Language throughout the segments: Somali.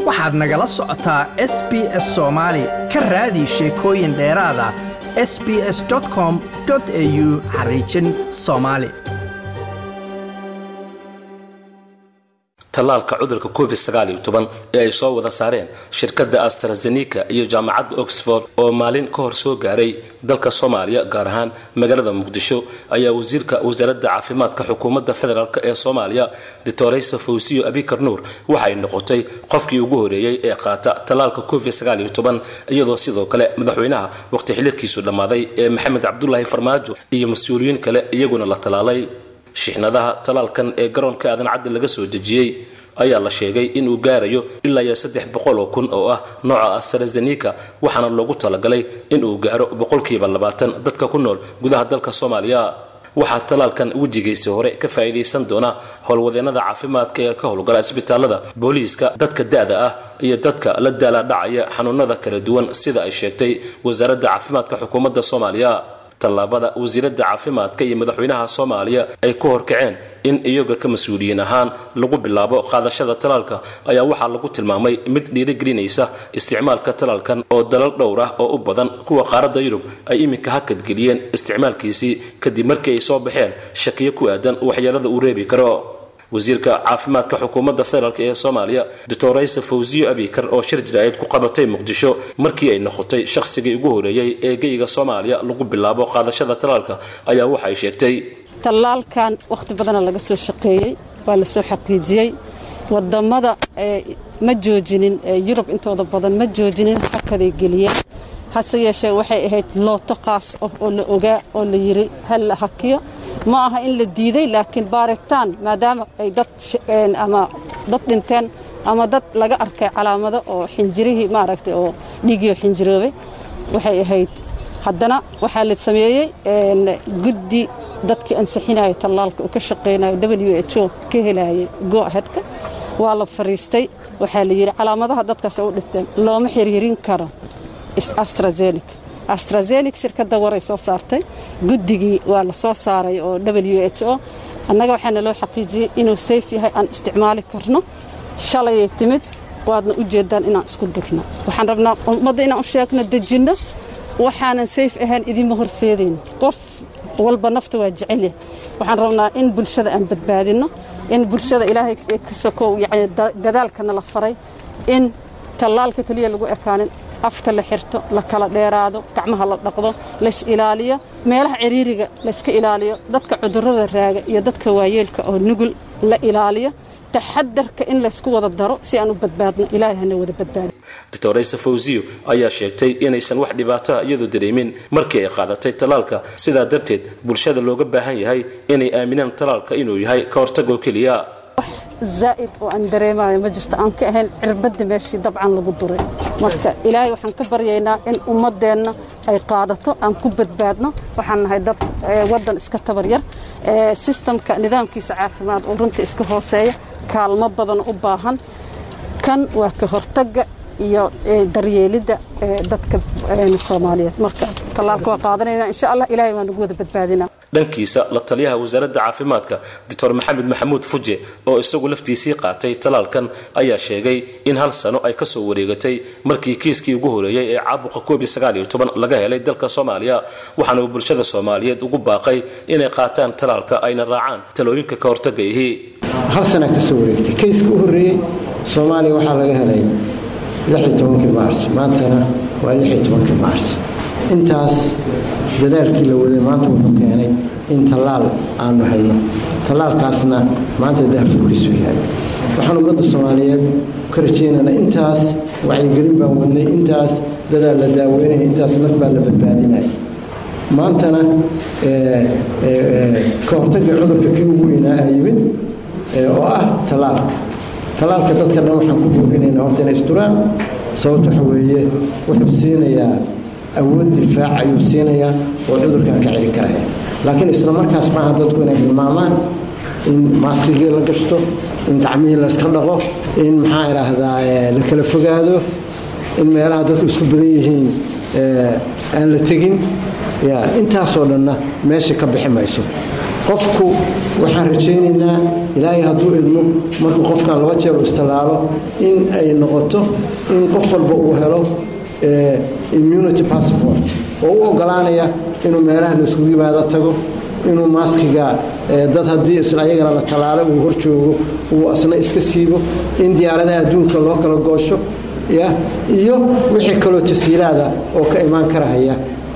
waxaad nagala socotaa s b s soomaali ka raadi sheekooyin dheeraada s b s com au xariijin soomaali tallaalka cudurka covid ee ay soo wada saareen shirkadda astrazeneca iyo jaamacadda oxford oo maalin ka hor soo gaaray dalka soomaaliya gaar ahaan magaalada muqdisho ayaa wasiirka wasaaradda caafimaadka xukuumadda federaalk ee soomaaliya doctoraysa fawsiyo abikar nuur waxay noqotay qofkii ugu horeeyey ee qaata tallaalka covid iyadoo sidoo kale madaxweynaha waqti xilidkiisu dhammaaday ee maxamed cabdulaahi farmaajo iyo mas-uuliyiin kale iyaguna la tallaalay shixnadaha talaalkan ee garoonka aadan caddi laga soo dejiyey ayaa la sheegay inuu gaarayo ilaa iyo saddex boqol oo kun oo ah nooca astrazeneca waxaana loogu talagalay inuu gaaro boqolkiiba labaatan dadka ku nool gudaha dalka soomaaliya waxaa talaalkan wejigiisa hore ka faa'iidaysan doona howlwadeennada caafimaadka ee ka howlgala isbitaalada booliiska dadka da-da ah iyo dadka la daala dhacaya xanuunada kala duwan sida ay sheegtay wasaaradda caafimaadka xukuumadda soomaaliya tallaabada wasiiradda caafimaadka iyo madaxweynaha soomaaliya ay ku horkaceen in iyaga ka mas-uuliyiin ahaan lagu bilaabo qaadashada talaalka ayaa waxaa lagu tilmaamay mid dhiirigelinaysa isticmaalka talaalkan oo dalal dhowr ah oo u badan kuwa qaaradda yurub ay iminka hakadgeliyeen isticmaalkiisii kadib markii ay soo baxeen shakiyo ku aadan waxyeelada uu reebi karo wasiirka caafimaadka xukuumadda federaalk ee soomaaliya doctoraysa fawsiyo abikar oo shir jiraayad ku qabatay muqdisho markii ay noqotay shakhsigii ugu horeeyey ee geyga soomaaliya lagu bilaabo qaadashada talaalka ayaa waxay sheegtay tallaalkan wakhti badana laga soo shaqeeyey waa la soo xaqiijiyey wadamada ma joojinin yurub intooda badan ma joojinin xakaday geliyeen hase yeeshee waxay ahayd looto qaas ah oo la ogaa oo la yiri hal la hakiyo ma aha in la diiday laakiin baaritaan maadaama ay dad ama dad dhinteen ama dad laga arkay calaamado oo xinjirihii maaragtay oo dhiigii xinjiroobay waxay ahayd haddana waxaa la sameeyey guddi dadkii ansixinaya tallaalka uu ka shaqaynayo w h o ka helayay go ahedka waa la fariistay waxaa la yidhi calaamadaha dadkaas u dhinteen looma xiriirin karo astrazeneca astrazeneca shirkadda waray soo saartay guddigii waa la soo saaray oo w h o annaga waxaana loo xaqiijiyey inuu sayf yahay aan isticmaali karno shalayay timid waadna u jeedaan inaan isku durno waxaan rabnaa ummadda inaan u sheegno dejinno waxaanan sayf ahayn idinma horseedayno qof walba nafta waa jecelyahay waxaan rabnaa in bulshada aan badbaadinno in bulshada ilaahay ka sokow yani dadaalkana la faray in tallaalka keliya lagu ekaanin afka la xirto la kala dheeraado gacmaha la dhaqdo lays ilaaliyo meelaha ciriiriga layska ilaaliyo dadka cudurrada raaga iyo dadka waayeelka oo nugul la ilaaliyo taxadarka in laysku wada daro si aan u badbaadno ilaahay hana wada badbaado doctoraysa fawsiyo ayaa sheegtay inaysan wax dhibaatoa iyadu dareemin markii ay qaadatay talaalka sidaa darteed bulshada looga baahan yahay inay aaminaan talaalka inuu yahay ka hortagoo keliya zaa'id oo aan dareemayo ma jirto aan ka ahayn cirbadda meeshii dabcan lagu duray marka ilaahay waxaan ka baryaynaa in ummaddeenna ay qaadato aan ku badbaadno waxaan nahay dad waddan iska tabar yar sistamka nidaamkiisa caafimaad oo runta iska hooseeya kaalmo badan u baahan kan waa ka hortagga iyo daryeelidda dadka soomaaliyeed marka tallaalka waa qaadanayna insha allah ilahay waa nagu wada badbaadinaa dhankiisa la taliyaha wasaaradda caafimaadka doctor maxamed maxamuud fuje oo isagu laftiisii qaatay talaalkan ayaa sheegay in hal sano ay kasoo wareegatay markii kiiskii ugu horeeyey ee caabuqa covid laga helay dalka soomaaliya waxaana uu bulshada soomaaliyeed ugu baaqay inay qaataan talaalka ayna raacaan talooyinka ka hortagayhi hal sana kasoo wareegtay kayska u horeeyey soomaaliya waxaa laga helay maarj maantana waa maarj intaas dadaalkii la waday maanta wuxuu keenay in tallaal aanu helno tallaalkaasna maanta daafurkiisu yahay waxaan ummadda soomaaliyeed ka rajaynaynaa intaas wacyigelin baan wadnay intaas dadaal la daaweynaya intaas naf baa la badbaadinaya maantana ka hortagga cudurka kii ugu weynaa a yimid oo ah tallaalka tallaalka dadka dhan waxaan ku booginaynaa horta inay isturaan sababta waxa weeye wuxuu siinayaa awood difaac ayuu siinayaa oo cudurkan ka celin karaya laakiin isla markaas maaha dadku inay hilmaamaan in maaskigii la gashto in gacmihii layska dhaqo in maxaa idhaahdaa la kala fogaado in meelaha dadku isku badan yihiin aan la tegin ya intaasoo dhanna meesha ka bixi mayso qofku waxaan rajaynaynaa ilaahay hadduu idmo markuu qofkan laba jeer u istallaalo in ay noqoto in qof walba uu helo immunity passport oo u ogolaanaya inuu meelaha laiskugu yimaado tago inuu maaskiga dad haddii isla ayagana la tallaalo uu hor joogo uu asna iska siibo in diyaaradaha adduunka loo kala goosho ya iyo wixii kaloo tasiilaada oo ka imaan karahaya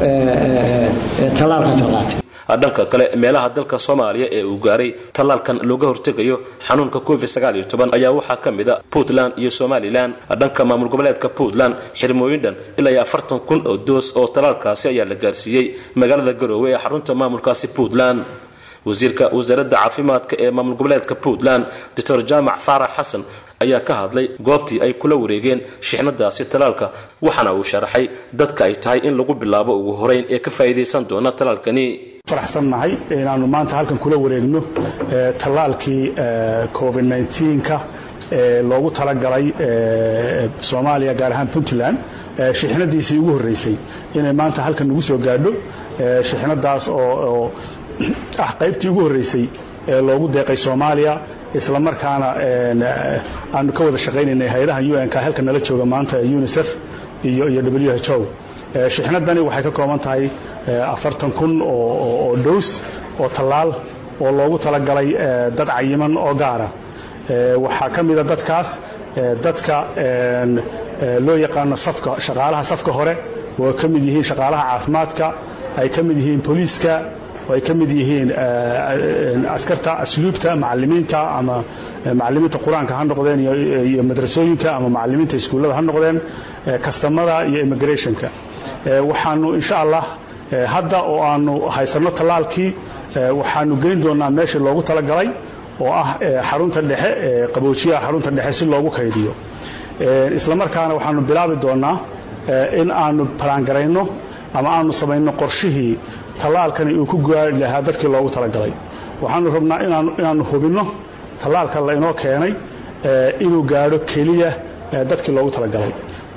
tallaalkaas la qaatay dhanka kale meelaha dalka soomaaliya ee uu gaaray tallaalkan looga hortegayo xanuunka covid ayaa waxaa ka mid a puntland iyo somalilan dhanka maamul goboleedka puntland xirmooyin dhan ilaa iyo afartan kun oo doos oo tallaalkaasi ayaa la gaarsiiyey magaalada garoowe ee xarunta maamulkaasi puntland wasiirka wasaaradda caafimaadka ee maamul goboleedka puntland doctor jaamac faarax xasan ayaa ka hadlay goobtii ay kula wareegeen shixnadaasi talaalka waxaana uu sharaxay dadka ay tahay in lagu bilaabo ugu horeyn ee ka faa'iidaysan doona talaalkani faraxsannahay inaannu maanta halkan kula wareegno tallaalkii covid nka ee loogu talagalay soomaaliya gaar ahaan puntland shixnadiisii ugu horreysay inay maanta halkan nagu soo gaadho shixnadaas oo ah qaybtii ugu horreysay ee loogu deeqay soomaaliya isla markaana aanu ka wada shaqaynaynay hay-adaha un-k halka nala jooga maanta unisef iyo iyo w h o shixnadani waxay ka kooban tahay afartan kun oo dhows oo tallaal oo loogu talagalay dad cayiman oo gaara waxaa ka mida dadkaas dadka loo yaqaano safka shaqaalaha safka hore oo ka mid yihiin shaqaalaha caafimaadka ay ka mid yihiin booliiska oo ay ka mid yihiin askarta asluubta macalimiinta ama macalimiinta qur-aanka ha noqdeen iyo madrasooyinka ama macalimiinta iskuullada ha noqdeen kastamada iyo immigrationka waxaanu insha allah hadda oo aanu haysanno tallaalkii waxaanu geyn doonaa meeshii loogu talagalay oo ah xarunta dhexe qaboojiyaha xarunta dhexe si loogu kaydiyo isla markaana waxaanu bilaabi doonaa in aanu balaangarayno ama aanu samayno qorshihii tallaalkani uu ku gaari lahaa dadkii loogu talagalay waxaanu rabnaa inaannu hubinno tallaalka la inoo keenay inuu gaadho keliya dadkii loogu talagalay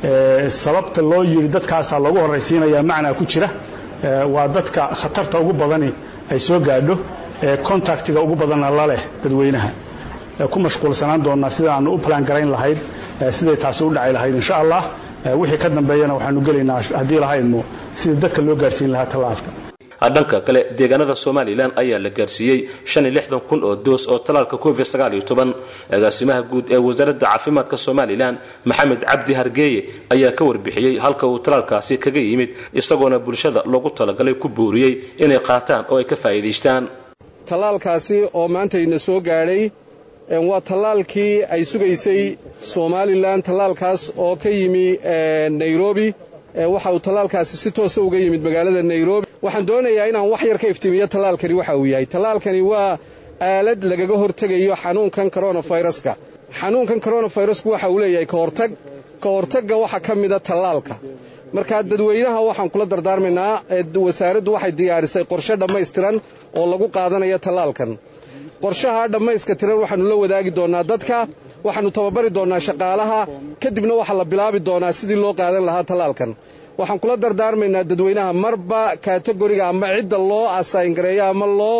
sababta loo yidhi dadkaasaa loogu horraysiinayaa macnaa ku jira waa dadka khatarta ugu badani ay soo gaadho contactiga ugu badanna la leh dadweynaha ku mashquulsanaan doonnaa sida aanu u balaan-garayn lahayd siday taasi u dhaci lahayd insha allah wixii ka dambeeyana waxaanu gelaynaa haddii lahaydmo sidii dadka loo gaarsiin lahaa tallaalka dhanka kale deegaanada somalilan ayaa la gaarsiiyey kun oo doos oo talaalka covid agaasimaha guud ee wasaaradda caafimaadka somalilan maxamed cabdi hargeeye ayaa ka warbixiyey halka uu talaalkaasi kaga yimid isagoona bulshada loogu talagalay ku buuriyey inay qaataan oo ay ka faa'iidaystaan tallaalkaasi oo maantayna soo gaadhay waa tallaalkii ay sugaysay somalilan tallaalkaas oo ka yimi nairobi waxa uu tallaalkaasi si toosa uga yimid magaalada nairobi waxaan doonayaa inaan wax yar ka iftiimiyo tallaalkani waxa uu yahay tallaalkani waa aalad lagaga hortegayo xanuunkan koronafayraska xanuunkan koronafirasku waxa uu leeyahay ka hortag ka hortagga waxaa ka mida tallaalka markaa dadweynaha waxaan kula dardaarmaynaa wasaaraddu waxay diyaarisay qorshe dhammaystiran oo lagu qaadanayo tallaalkan qorshaha dhammayska tiran waxaannu la wadaagi doonnaa dadka waxaannu tababari doonnaa shaqaalaha kadibna waxaa la bilaabi doonaa sidii loo qaadan lahaa tallaalkan waxaan kula dardaarmaynaa dadweynaha marba kategoriga ama cidda loo asayngareeyo ama loo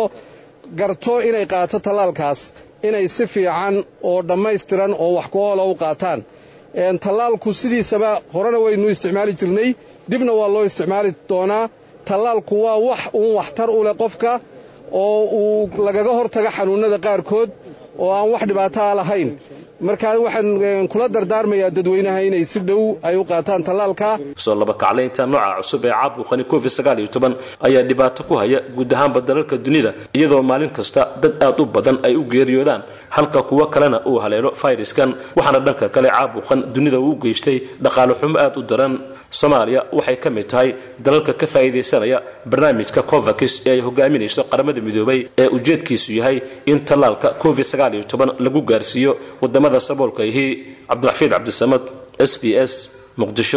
garto inay qaato tallaalkaas inay si fiican oo dhammaystiran oo wax ku oola u qaataan tallaalku sidiisaba horena waynu isticmaali jirnay dibna waa loo isticmaali doonaa tallaalku waa wax uun waxtar u leh qofka oo uu lagaga hortago xanuunnada qaarkood oo aan wax dhibaataa lahayn markaa waxaan kula dardaarmayaa dadweynaha inay si dhow ay u qaataan tallaalka soo labakaclaynta nooca cusub ee caabuqani covid ayaa dhibaato ku haya guud ahaanba dalalka dunida iyadoo maalin kasta dad aad u badan ay u geeriyoodaan halka kuwo kalena uu haleelo fayraskan waxaana dhanka kale caabuqan dunida uu geystay dhaqaale xumo aad u daran soomaaliya waxay ka mid tahay dalalka ka faa'iidaysanaya barnaamijka covax ee ay hogaaminayso qaramada midoobay ee ujeedkiisu yahay in tallaalka covid lagu gaarsiiyo wadamada saboolka ihi cabdiraxfiid cabdisamad s b s muqdisho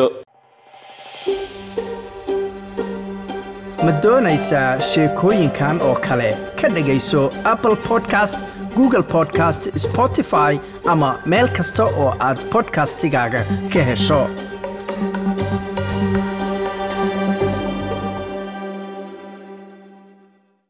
ma doonaysaa sheekooyinkan oo kale ka dhegayso apple podcast google podcast spotify ama meel kasta oo aad bodkastigaaga ka hesho